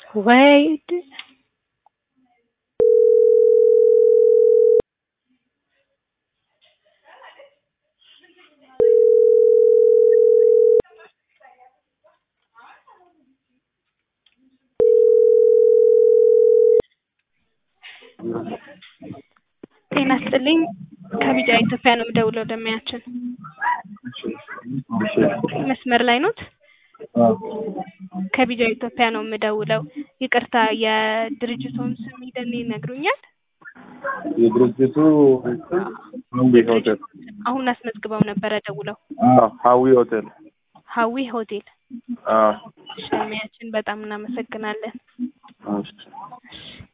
ወይ እድል ጤና ይስጥልኝ ከቢጫ ኢትዮጵያ ነው የምደውለው ደንበኛችን መስመር ላይ ኖት ከቢጫ ኢትዮጵያ ነው የምደውለው ይቅርታ የድርጅቶን ስም ይደን ይነግሩኛል የድርጅቱ ሀዊ ሆቴል አሁን አስመዝግበው ነበረ ደውለው አዎ ሀዊ ሆቴል ሀዊ ሆቴል አዎ ደንበኛችን በጣም እናመሰግናለን እሺ